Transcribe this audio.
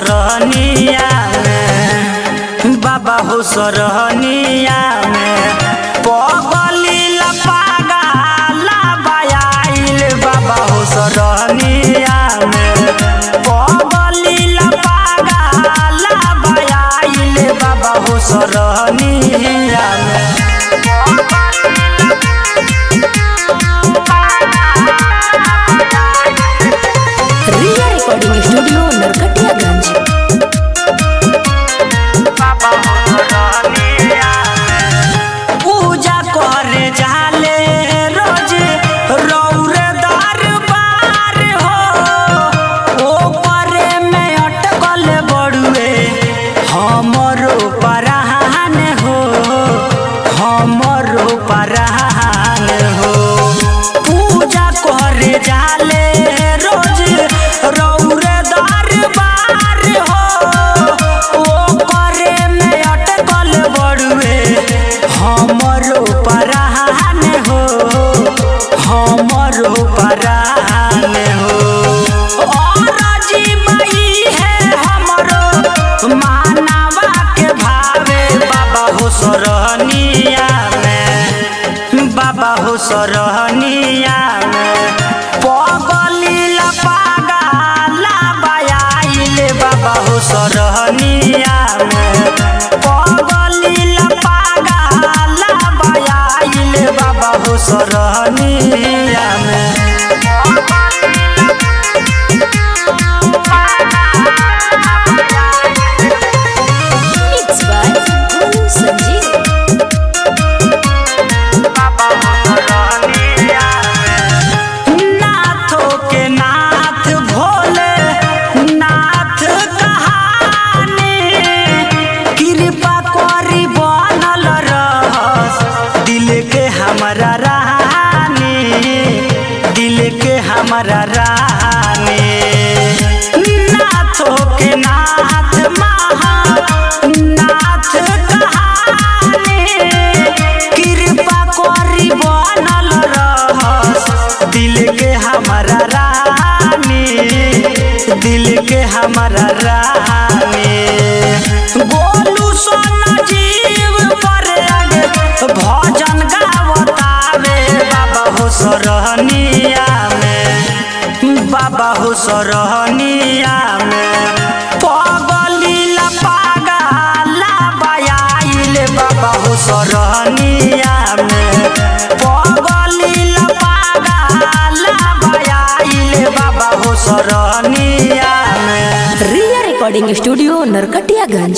सरहनिया में बाबा हो सरहनिया में पगली लपागा लाबायाइल बाबा हो सरहनिया में पगली लपागा लाबायाइल बाबा हो सरहनिया में रिया रिकॉर्डिंग स्टूडियो नरकटियागंज पूजा करे जाले रोज रौरे दरबार हो ओ परे में अटकल बड़ुए हमरो परान हो हमरो परान हो पूजा करे जाले रोज रौरे दरबार हो ओ परे में अटकल बड़ुए हमरो परान हो हमरो परान हो और जीवई है हमरो मानवा के भावे बाबा हो सरहनिया में बाबा हो सरहनिया में पगली लपागा लाबायाइल बाबा हो सरहनिया में पगली लपागा लाबायाइल बाबा हो सरहनिया में मिक्स बाय गोलू संजीव नाथों के नाथ भोले नाथ कहानी कृपा करी बनल रहस दिल के हमारा रानी दिल के हमारा रानी नाथों के नाथ महा नाथ कहानी कृपा करी बनल रहस दिल के हमारा रानी दिल के हमारा रानी गोलू सोना जीव पर आगे भजन गावतावे बाबा हो सरहनिया में बाबा हो सरहनिया में पगली लपागा लाबायाइल बाबा हो सरहनिया में पगली लपागा लाबायाइल बाबा हो सरहनिया में रिया रिकॉर्डिंग स्टूडियो नरकटियागंज